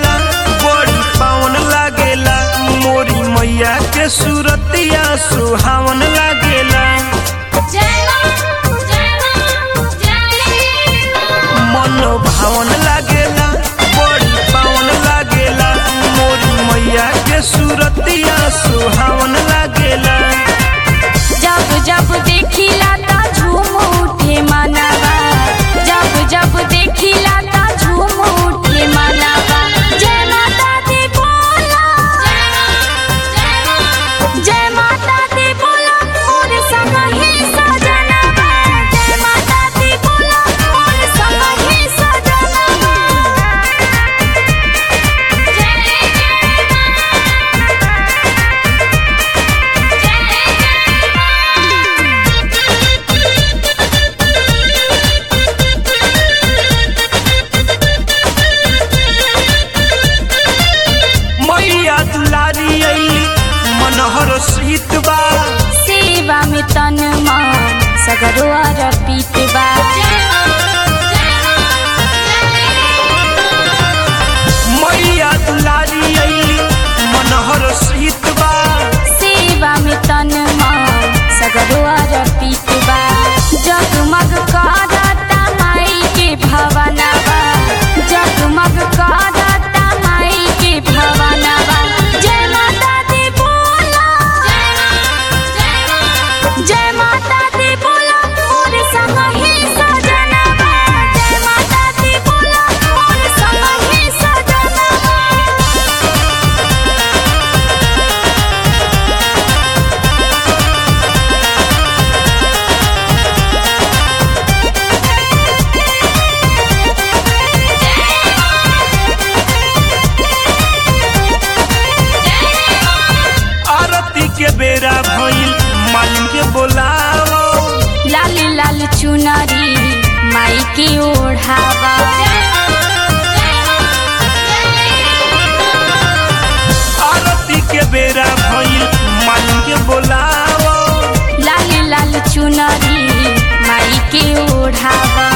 लागेला बड़ी पावन लागेला मोरी मैया के सूरतिया सुहावन लागेला जय मां जय मां जय मन भावन लागेला बड़ी पावन लागेला मोरी मैया के सूरतिया सुहावन लागेला जब जब देखिला ता झूम उठे मनवा जब जब देखिला ता झूम उठे मनवा जय माता दी बोला जय माता दी बोला मोर संग ही सजनवा जय माता दी बोला मोर संग ही सजनवा जय मैया दुलारी अइली मनहर सीत बा सेवा में तन मन सगरो अर्पित बा मैया दुलारी अइली मनहर सीत बा सेवा में तन मन सगरो अर्पित बा जगमग करता माई के भवनवा जगमग करता माई के भवनवा जय माता दी बोला जय माता दी बोला मोर संग ही सजनवा जय माता दी बोला मोर संग ही सजनवा आरती के बेरा भइल मालिन के बोलावो लाल लाल चुनरी माई के ओढ़ावा आरती के बेरा भइल मालिन के बोलावो लाल लाल चुनरी माई के ओढ़ावा